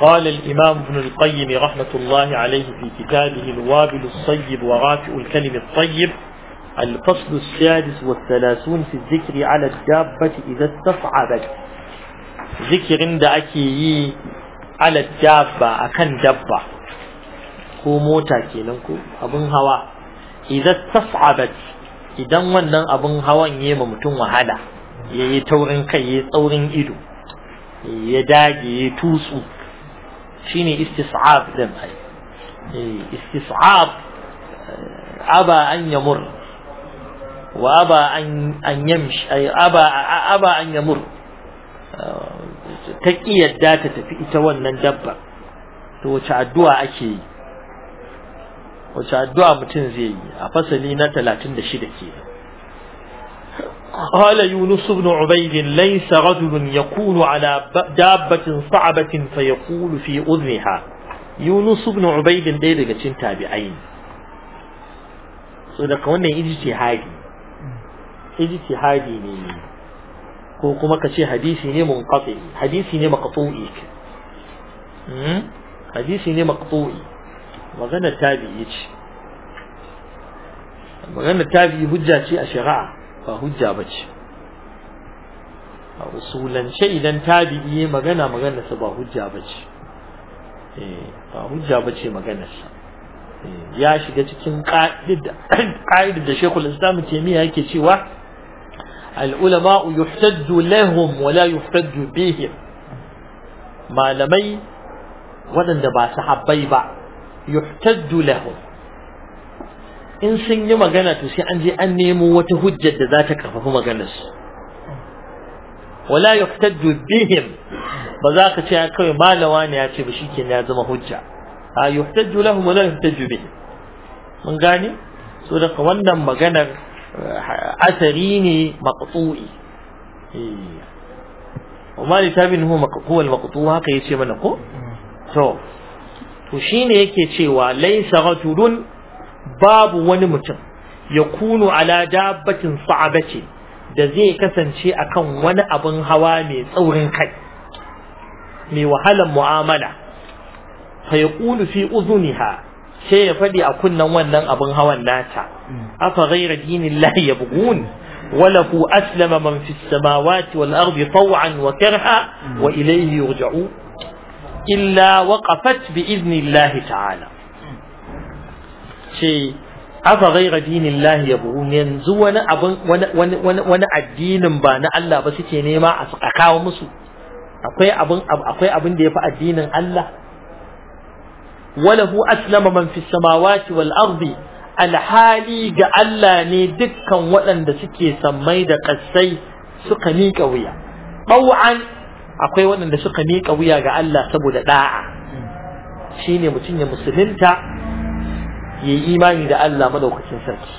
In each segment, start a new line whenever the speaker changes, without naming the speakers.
قال الإمام ابن القيم رحمة الله عليه في كتابه الوابل الصيب ورافع الكلم الطيب الفصل السادس والثلاثون في الذكر على الدابة إذا استصعبت ذكر عند أكي على الدابة أكن دبة ko mota kenan ko abin hawa idan tas'abat idan wannan abin hawan yayi ma mutum wahala yayi taurin kai yayi tsaurin ido ya dage yayi tutsu shine istis'ab din ai istis'ab aba an yamur wa aba an an yamshi ai aba aba an yamur ta yadda ta tafi ita wannan dabba to wace addu'a ake yi wace addu'a mutum zai yi a fasali na 36 ke قال يونس بن عبيد ليس رجل يكون على دابة صعبة فيقول في أذنها يونس بن عبيد ɗaya daga cikin tabi'ai so daga wannan ijtihadi ijtihadi ne ko kuma ka ce hadisi ne munqati hadisi ne maqtu'i hadisi ne maqtu'i magana tabi'i ce magana tabi'i hujja ce a shari'a ba hujja ba ce a usulance idan tabi'i magana maganarsa ba hujja ba ce ba hujja ba ce maganarsa ya shiga cikin ƙa'idar da shekul islam taimiyya yake cewa al'ulama yuhtaddu lahum wala yuhtaddu bihim malamai waɗanda ba sahabbai ba yuhtaddu lahum in sun yi magana to sai an je an nemo wata hujjar da za ta karfafi maganarsu wala yuhtaddu bihim ba za ka ce kawai malawa ne ya ce ba shikenan ya zama hujja a yuhtaddu lahum wala yuhtaddu bihim mun gane so daga wannan maganar asari ne maqtu'i وما لتابن هو هو المقطوع haka yace mana ko to to shine yake cewa laysa rajulun babu wani mutum ya kunu ala dabbatin sa'abati da zai kasance akan wani abin hawa mai tsaurin kai mai wahalan mu'amala fa yaqulu fi udhuniha sai ya fadi a kunnan wannan abin hawan nata afa ghayra dinillahi yabghun وله أسلم من في السماوات والأرض طوعا وكرها وإليه يرجعون إلا وقفت بإذن الله تعالى شيء afa ghaira dinillahi yabghun yanzu wani abin wani wani wani addinin ba na Allah ba suke nema a kawo musu akwai abin akwai abin da yafi addinin Allah walahu aslama man fis samawati wal ardi alhali ga Allah ne dukkan waɗanda suke sammai da ƙasai suka miƙa wuya ɓau'an akwai waɗanda suka miƙa wuya ga Allah saboda ɗa'a shine mutum ya musulunta ya yi imani da Allah madaukakin sarki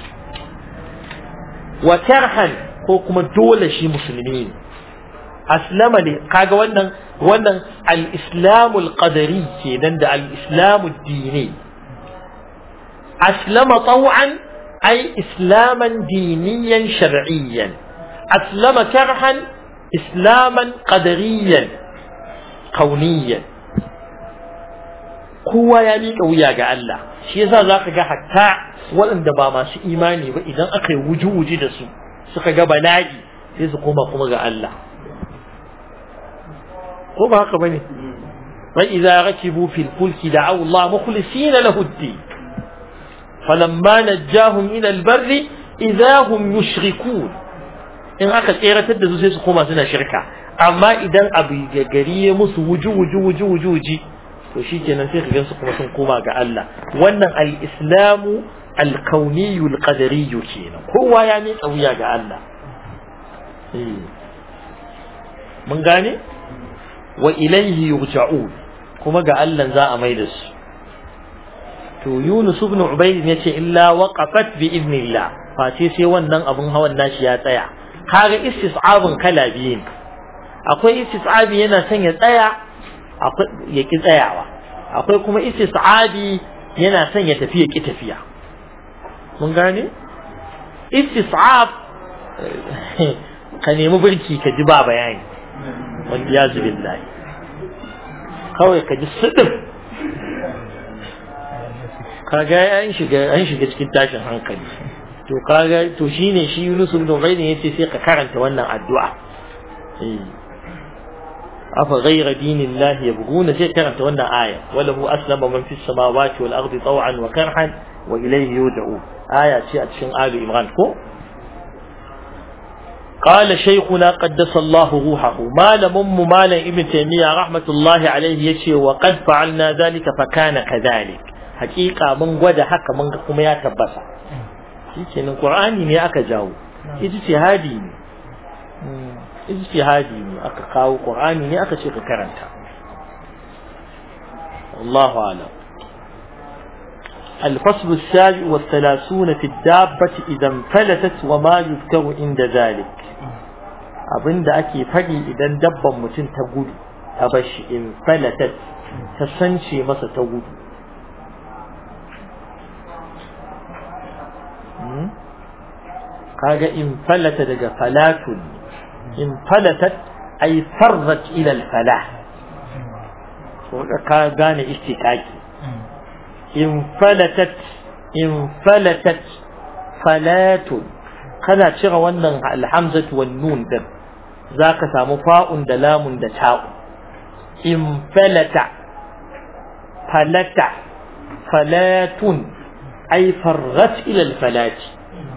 wa karhan ko kuma dole shi musulmi ne aslama ne kaga wannan wannan al-islamu al-qadari kenan da al-islamu dini aslama taw'an ay islaman diniyan shar'iyyan aslama karhan islaman qadariyan kauniyan kowa ya miƙa wuya ga Allah shi yasa zaka ga hatta waɗanda ba masu imani ba idan aka yi wuji-wuji da su suka ga bala'i sai su koma kuma ga Allah ko ba haka bane wa idza rakibu fil fulki da'u Allah mukhlisina lahu ad-din falamma najjahum ila al-barri idza hum yushrikun in aka tseratar da su sai su koma suna shirka amma idan abu gari ya musu wuji-wuji wuji-wuji to shi kenan sai ka gansu kuma sun koma ga Allah wannan al-islamu al-kauniyyu al-qadariyyu kenan kowa ya miƙa wuya ga Allah mun gane wa ilayhi yurja'un kuma ga Allah za a mai da su to Yunus ibn Ubayd ya ce illa waqafat bi idnillah face sai wannan abun hawan nashi ya tsaya kaga istis'abun kala biyu ne akwai istis'abi yana son ya tsaya ya ki tsayawa akwai kuma istis'abi yana son ya tafi ya ki tafiya mun gane istis'ab ka nemi birki ka ji ba bayani wanda ya zubi lahi kawai ka ji sidin kaga an shiga an shiga cikin tashin hankali to kaga to shine shi Yunus ibn Ubayd yace sai ka karanta wannan addu'a eh afa ghayra dinillahi yabghuna sai karanta wannan aya walahu aslama man fis samawati wal ardi taw'an wa karhan wa ilayhi yud'u aya ce a cikin Ali Imran ko قال شيخنا قدس الله روحه ما لم مالا ابن تيمية رحمة الله عليه يشي وقد فعلنا ذلك فكان كذلك حقيقة من قد حق من قم يا تبسا يشي القرآن ني أكا جاو اجتهادي اجتهادي أكا قاو قرآن ني أكا شيخ كرنتا الله أعلم الفصل السابع والثلاثون في الدابة إذا انفلتت وما يذكر عند ذلك abin da ake faɗi idan dabban mutum ta gudu ta bashi in falatat ta sance masa ta gudu kaga in falata daga falatun in falatat ay farrat ila al-falah ko ka gane istiqaqi in falatat in falatat falatun kana cire wannan alhamzatu wan nun din zaka samu fa'un da lamun da ta'u in falata falata falatun ay farrat ila alfalati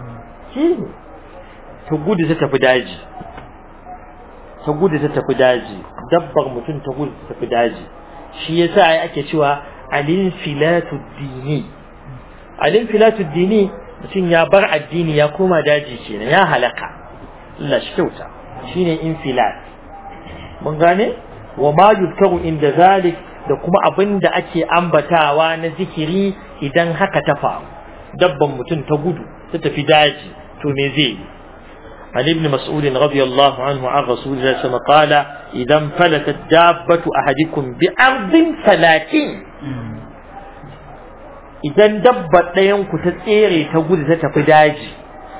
ta gudu ta tafi daji ta gudu ta tafi daji dabbar mutum ta gudu ta tafi daji shi yasa ai ake cewa alin filatu dini alin filatu dini mutum ya bar addini ya koma daji kenan ya halaka Allah shi kyauta shine infilat mun gane wa ma yuzkaru inda zalik da kuma abin da ake ambatawa na zikiri idan haka ta faru dabban mutum ta gudu ta tafi daji to me zai yi عن ابن مسعود رضي الله عنه عن رسول الله صلى الله عليه وسلم قال إذا انفلتت دابة أحدكم بأرض فلاكين idan dabbar ɗayanku ta tsere ta gudu ta tafi daji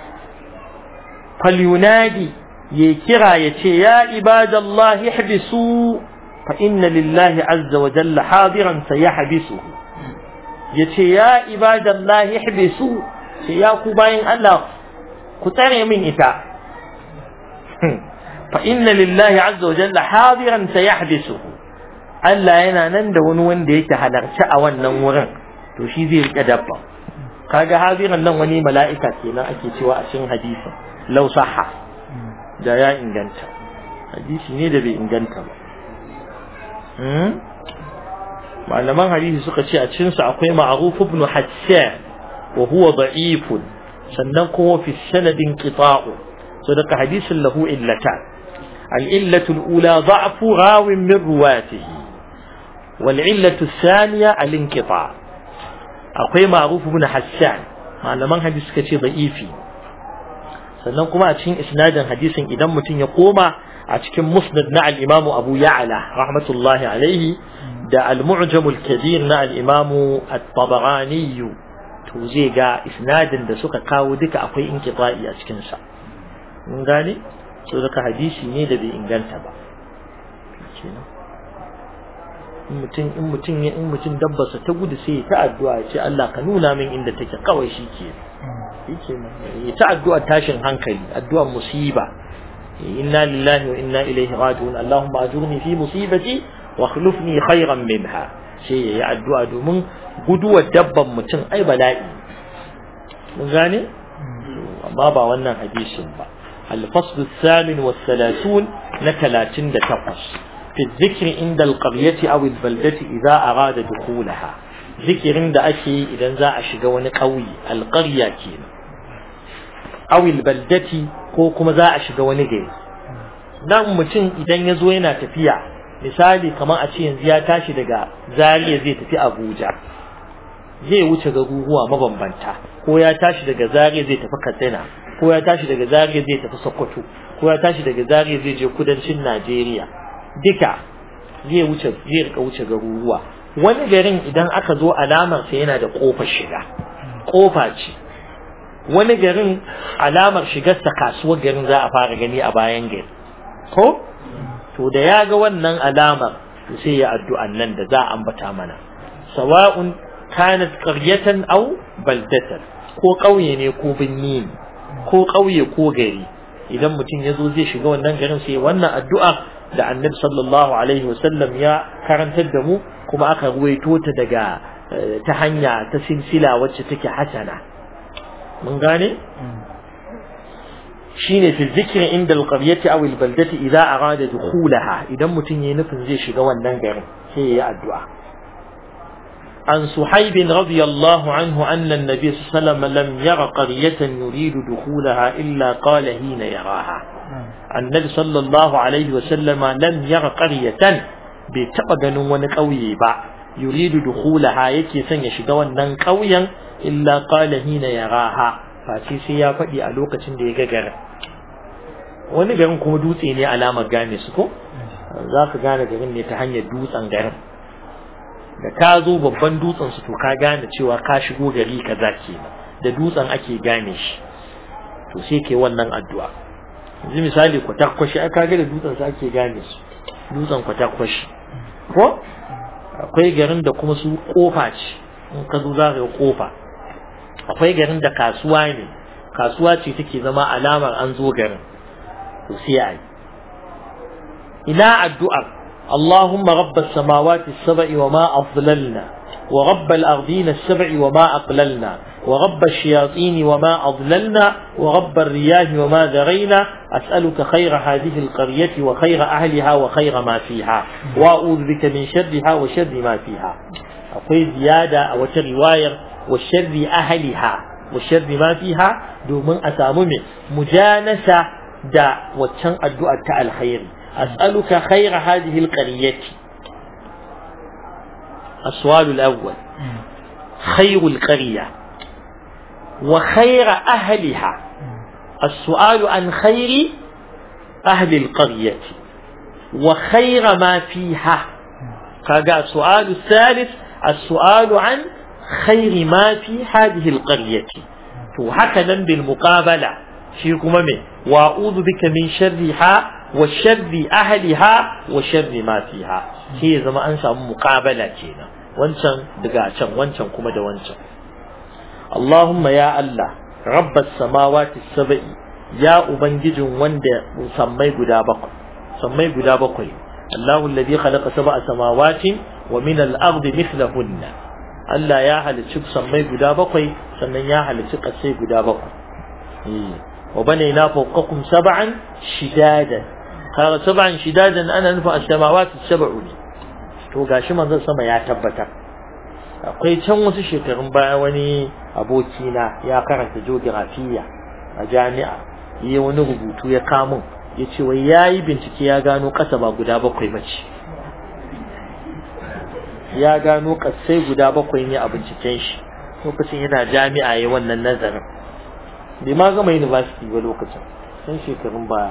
falyunadi ya kira ya ce ya ibadallah ihbisu fa inna lillahi azza wa jalla hadiran sayahbisu ya ce ya ibadallah ihbisu ce ya ku bayin Allah ku tsare min ita fa inna lillahi azza wa jalla hadiran sayahbisu Allah yana nan da wani wanda yake halarci a wannan wurin to shi zai rike dabba kaga hadiran nan wani mala'ika kenan ake cewa a cikin hadisi law sahha da ya inganta hadisi ne da bai inganta ba malaman hadisi suka ce a cikin sa akwai ma'ruf ibn hassan wa huwa da'if sannan kuma fi sanadin qita'u so daga hadisin lahu illatan al-illatu al-ula da'fu rawin min ruwatihi wal illatu ath-thaniya al-inqita' akwai ma'ruf ibn hassan malaman hadisi suka ce da'ifi sannan kuma a cikin isnadin hadisin idan mutum ya koma a cikin musnad na al-imam Abu Ya'la rahmatullahi alaihi da al-mu'jam al-kabir na al-imam at-Tabarani to zai ga isnadin da suka kawo duka akwai inqita'i a cikin sa mun gane so daga hadisi ne da bai inganta ba in mutum in mutum in mutum dabbarsa ta gudu sai ta addu'a ya ce Allah ka nuna min inda take kawai shi ke yake ya ta addu'a tashin hankali addu'ar musiba inna lillahi wa inna ilaihi raji'un allahumma ajurni fi musibati wa akhlifni khayran minha sai yayi addu'a domin guduwar dabban mutum ai bala'i mun gane amma ba wannan hadisin ba الفصل الثامن والثلاثون نتلاتين تقص في الذكر عند القرية أو البلدة إذا أراد دخولها ذكر عند أشي إذا ذا أشجون قوي القرية كينا أو البلدة كوكما ذا أشجون جيز nan mutum idan ya zo yana tafiya misali kamar a ce yanzu ya tashi daga zariya zai tafi abuja zai wuce garuruwa mabambanta ko ya tashi daga zariya zai tafi katsina ko ya tashi daga zariya zai tafi sokoto ko ya tashi daga zariya zai je kudancin najeriya duka zai wuce zai rika wuce garuruwa wani garin idan aka zo alamar sa yana da kofar shiga kofa ce wani garin alamar shigar sa kasuwar garin za a fara gani a bayan gari ko to da ya ga wannan alamar to sai ya addu'an nan da za a ambata mana sawa'un kanat qaryatan aw baldatan ko ƙauye ne ko binni ne ko ƙauye ko gari idan mutum ya zo zai shiga wannan garin sai wannan addu'a da annabi sallallahu alaihi wasallam ya karantar da mu kuma aka ruwaito ta daga ta hanya ta silsila wacce take hasana mun gane shine fi zikri inda alqaryati aw albaldati idza arada dukhulaha idan mutum yayi nufin zai shiga wannan garin sai yayi addu'a عن صحيب رضي الله عنه أن النبي صلى الله عليه وسلم لم ير قرية يريد دخولها إلا قال حين يراها النبي صلى الله عليه وسلم لم ير قرية بتبغن ونقوي با يريد دخولها يكي سن يشغى ونن قويا إلا قال حين يراها فاتي سيا فدي a lokacin da ya ga garin wani garin kuma dutse ne alamar gane su ko za ka gane garin ne ta hanyar dutsen garin da ka zo babban dutsen su to ka gane cewa ka shigo gari kaza kenan da dutsen ake gane shi to sai ke wannan addu'a yanzu misali kwatakwashi ai kaga da dutsen su ake gane su dutsen kwatakwashi ko akwai garin da kuma su kofa ce in ka zo za ka ga kofa akwai garin da kasuwa ne kasuwa ce take zama alamar an zo garin to sai ai ina addu'ar اللهم رب السماوات السبع وما أضللنا ورب الأرضين السبع وما أقللنا ورب الشياطين وما أضللنا ورب الرياح وما ذرينا أسألك خير هذه القرية وخير أهلها وخير ما فيها وأعوذ بك من شرها وشر ما فيها أقول زيادة أو رواية وشر أهلها وشر ما فيها دومن أسامم مجانسة دا وتشن الدعاء الخير أسألك خير هذه القرية السؤال الأول خير القرية وخير أهلها السؤال عن خير أهل القرية وخير ما فيها كذا السؤال الثالث السؤال عن خير ما في هذه القرية وهكذا بالمقابلة شيكم من وأعوذ بك من شرها وشر أهلها وشر ما فيها هي زما أنسى مقابلة كينا وانشان دقاشان وانشان كما دا وانشان اللهم يا الله رب السماوات السبع يا أبنجج وند سمي قدا بقى سمي قدا بقى الله الذي خلق سبع سماوات ومن الأرض مثلهن Allah ya halicci sammai guda bakwai sannan ya halicci ƙasai guda bakwai wa banaina fawqakum sab'an shidadan kaga sab'an shidadan ana nufin as-samawati sab'u ne to gashi manzon sama ya tabbatar akwai can wasu shekarun baya wani abokina ya karanta geografiya a jami'a yi wani rubutu ya kamun ya ce wai ya yi bincike ya gano ƙasa ba guda bakwai mace ya gano ƙasai guda bakwai ne a binciken shi lokacin yana jami'a ya wannan nazarin bai ma gama university ba lokacin sun shekarun baya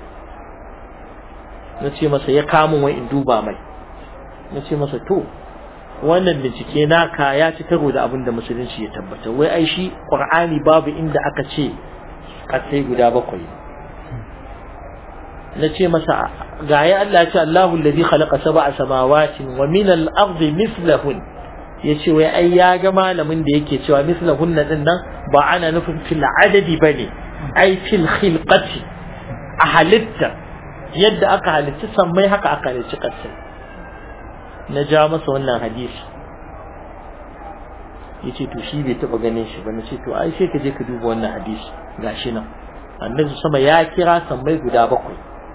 na ce masa ya kamun wai in duba mai na ce masa to wannan bincike naka ya ci karo da abin da musulunci ya tabbata wai ai shi qur'ani babu inda aka ce kasai guda bakwai na ce masa ga ya Allah ce Allahu alladhi khalaqa sab'a samawatin wa min al-ardi mithlahun yace wai ai ya ga malamin da yake cewa mithlahun din nan ba ana nufin fil adadi bane ai fil khilqati a halitta yadda aka halitta sammai haka aka halitta kasai na ja masa wannan hadisi yace to shi bai taba ganin shi ba nace to ai sai ka je ka duba wannan hadisi gashi nan annabi sama ya kira sammai guda bakwai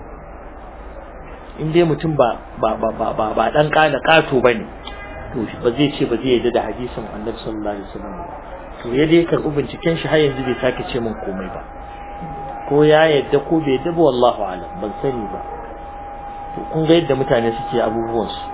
in dai mutum ba ba ba ba ba, ba dan kana kato bane to ba zai ce ba zai yarda da hadisin annabi sallallahu alaihi wasallam to ya dai karɓi binciken shi har yanzu bai sake ce min komai ba ko ya yadda ko bai yadda ba wallahu alam ban sani ba to kun ga yadda mutane suke abubuwan su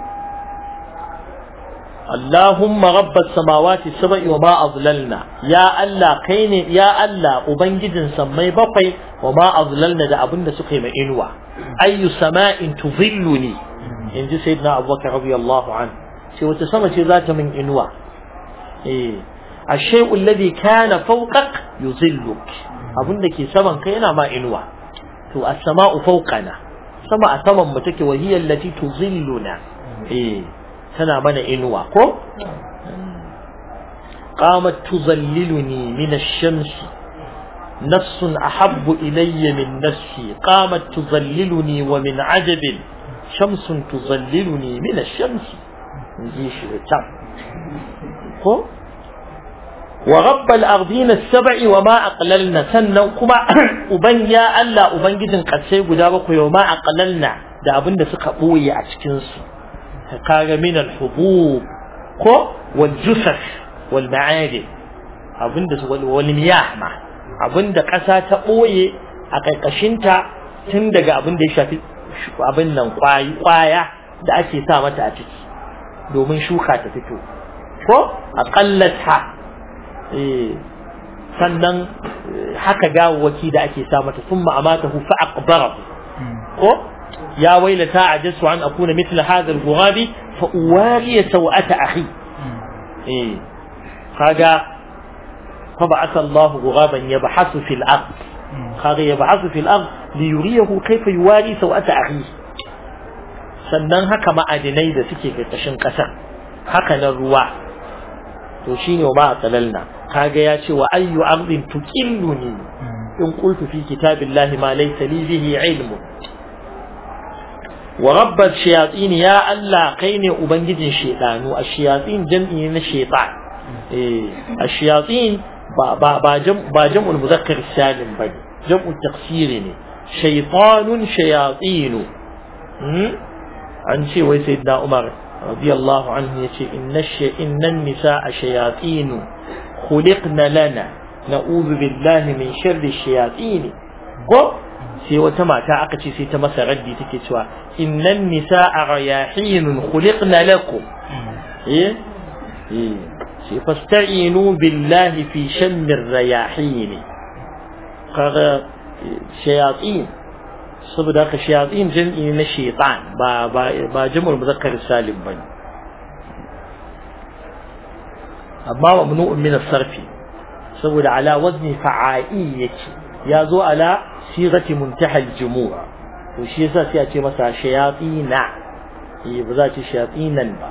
اللهم رب السماوات السبع وما أضللنا يا الله كيني يا الله أبنجد سمي بقي وما أضللنا ده أبن سقي ما إنوا أي سماء تظلني إن سيدنا أبو بكر رضي الله عنه سوى تسمى ذات من إنوا إيه الشيء الذي كان فوقك يظلك أبن لك سمن كينا ما إنوا تو السماء فوقنا سماء سمن متك وهي التي تظلنا eh tana mana inuwa ko qamat tuzalliluni min ash-shamsi نفس أحب إلي من نفسي قامت تظللني ومن عجب شمس تظللني من الشمس نجيش التعب ورب الأرضين السبع وما أقللنا سنة كما أبن يا ألا أبن جدا قد سيقول دابك وما أقللنا da abin da suka ɓoye a cikinsu kaga min al-hubub ko wal jusas wal ma'adi abin da wal miyah ma abin da ƙasa ta ɓoye a ƙarƙashinta tun daga abin da ya shafi abin nan ƙwaya da ake sa mata a ciki domin shuka ta fito ko a ƙallata sannan haka gawawaki da ake sa mata sun ma'amata hufa aqbara ko ya wailata ajasu an akuna mithla hadha al-ghurabi fa uwariya sawata akhi eh kaga فبعث الله غرابا يبحث في الأرض قال يبحث في الأرض ليريه كيف يواري سوءة أخيه sannan haka ma'adinai da suke ƙarƙashin ƙasar haka na ruwa to shine wa ma kaga ya ce wa ayyu ardin tuqilluni in qultu fi kitabillahi ma laysa li bihi ilmu wa rabbat shayatin ya Allah kai ne ubangijin shedanu ash-shayatin jam'i na shaytan eh ash-shayatin ba ba ba jam ba jam'ul muzakkar salim bane jam'u taksiri ne shaytanun shayatin an ce wai sayyidina umar radiyallahu anhu yace inna inna nisaa shayatin khuliqna lana na'udhu billahi min sharri shayatin ko sai wata mata aka ce sai ta masa raddi take cewa innan nisaa rayahin khuliqna lakum eh eh sai fasta'inu billahi fi shammir rayahin kaga shayatin saboda haka shayatin jam'i na shaytan ba ba ba jam'ul muzakkar salim bane amma mamnu'un min as-sarfi saboda ala wazni fa'ai yake ya zo ala sigati muntaha al-jumu' to shi yasa sai a ce masa shayatina eh ba za a ce shayatinan ba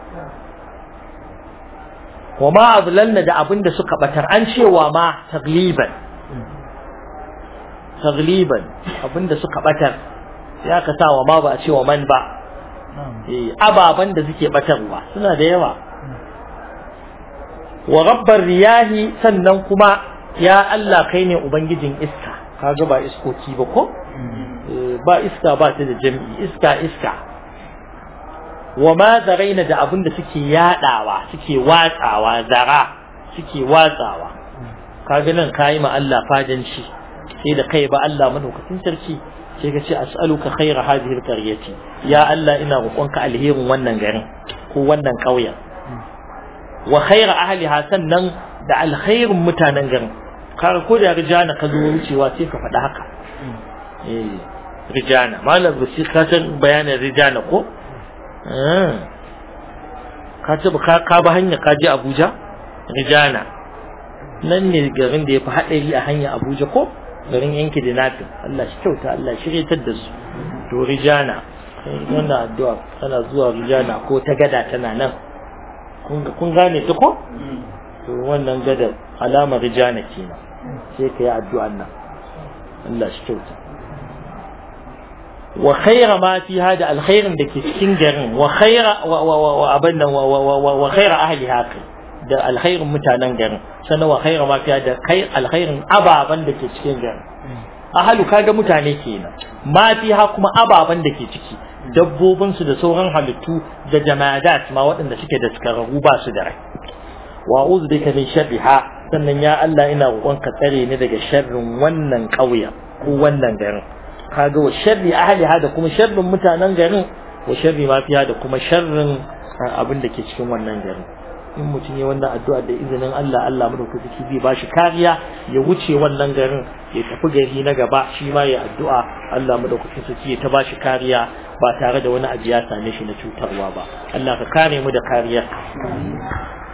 wa ma adlalna da abinda suka batar an cewa ma tagliban tagliban abinda suka batar ya ka sa wa ma ba a cewa man ba eh ababan da suke batarwa suna da yawa wa rabbar riyahi sannan kuma ya Allah kai ne ubangijin iska kaga ba iskoki ba ko ba iska ba ta da jami'i iska iska wa ma zaraina da abin da suke yadawa suke watsawa zara suke watsawa kaga nan kayi ma Allah fadanci sai da kai ba Allah madaukakin sarki sai ka ce as'aluka khaira hadhihi alqaryati ya Allah ina roƙonka alherin wannan garin ko wannan ƙauyen wa khaira ahliha sannan da alkhairin mutanen garin kaga ko da rijana ka zo wucewa sai ka faɗi haka eh rijana malam rusi ka san bayanin rijana ko ka ce ka ka ba hanya ka je Abuja rijana nan ne garin da ya fi haɗari a hanya Abuja ko garin yanki da natin Allah shi kyauta Allah shiryatar da su to rijana wannan addu'a tana zuwa rijana ko ta gada tana nan kun gane ta ko to wannan gadar alamar rijana kenan sai ka yi addu'an nan Allah shi kyauta wa khaira ma fi hada alkhairin da ke cikin garin wa khaira wa abin nan wa khaira ahli haka da alkhairin mutanen garin sannan wa khaira ma fi hada kai alkhairin ababan da ke cikin garin ahalu kaga mutane kenan ma fi ha kuma ababan da ke ciki dabbobinsu da sauran halittu da jamadat ma waɗanda suke da skararru ba su da rai wa uzu bika min sharriha sannan ya Allah ina roƙon ka tsare ni daga sharrin wannan ƙauyen ko wannan garin kaga wa sharri ahliha da kuma sharrin mutanen garin wa sharri ma fiha da kuma sharrin abin da ke cikin wannan garin in mutum ya wannan addu'a da izinin Allah Allah madaukaki zai ba shi kariya ya wuce wannan garin ya tafi gari na gaba shi ma ya addu'a Allah madaukakin sarki ya ta ba shi kariya ba tare da wani abu ya same shi na cutarwa ba Allah ka kare mu da kariyar